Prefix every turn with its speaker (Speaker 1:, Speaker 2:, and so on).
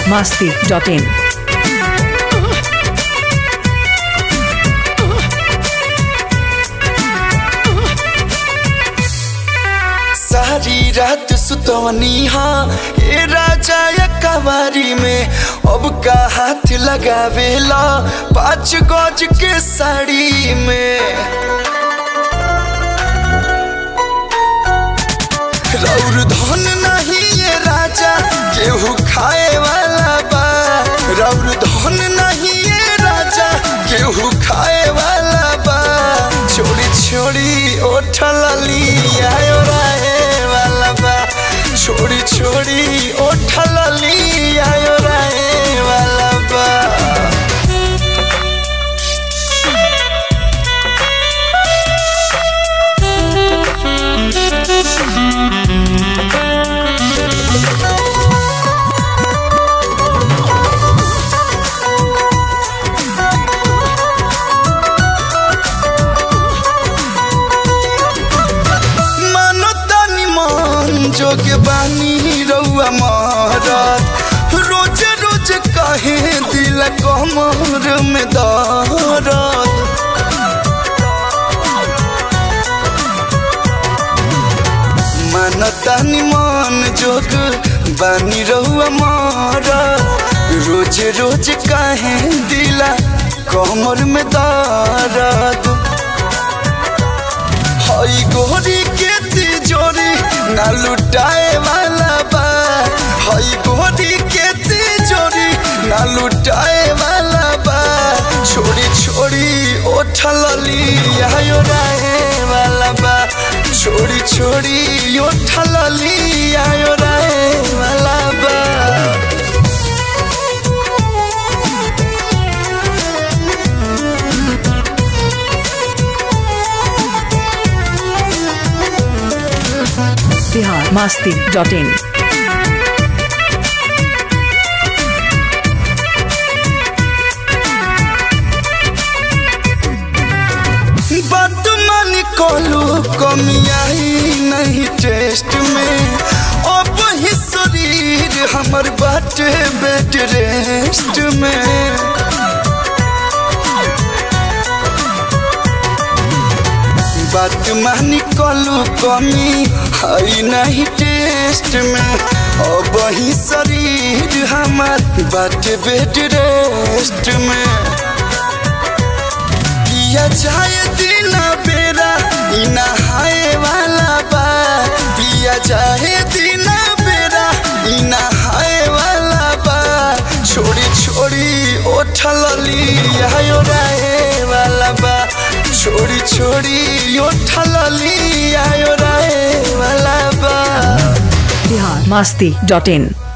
Speaker 1: masti.in.
Speaker 2: सारी रात सुतवनी हाँ ए राजा या कवारी में अब का हाथ लगावेला पाँच गज के साड़ी में रौर धन नहीं ये राजा केहू खाए वाला बा रौर धन नहीं ये राजा केहू खाए वाला बा छोड़ी छोड़ी ओठल लिया राहे वाला बा छोड़ी छोड़ी ओठल लिया राहे वाला बा मानो तानी मन जोग बानी रउआ मारत रोज रोज कहे दिल कमर में दर्द मानो तानी मन जोग बानी रउआ मारत रोज रोज कहे दिल कमर में दर्द हई गोरी के तिजोरी ना लुटाए वाला बा हई गोरी के तिजोरी ना लुटाए वाला बा छोड़ी छोड़ी ओठल लिया राहे वाला बा छोड़ी छोड़ी ओठल लिया राहे वाला बा
Speaker 1: Bihar masti.in.
Speaker 2: बात मान कोलू कमियाई नहीं टेस्ट में अब ही शरीर हमर बाटे बेड रेस्ट में बात मानी कोलू कमी है नहीं टेस्ट में अब ही शरीर हमर बाटे बेड रेस्ट में पिया जाए दिन बेरा ई नहाए वाला बा पिया जाए दिन बेरा ई नहाए वाला बा छोड़ी छोड़ी ओठल लिया राहे वाला बा छोड़ी छोड़ी ओठल लिया राहे वाला बा
Speaker 1: Bihar masti.in.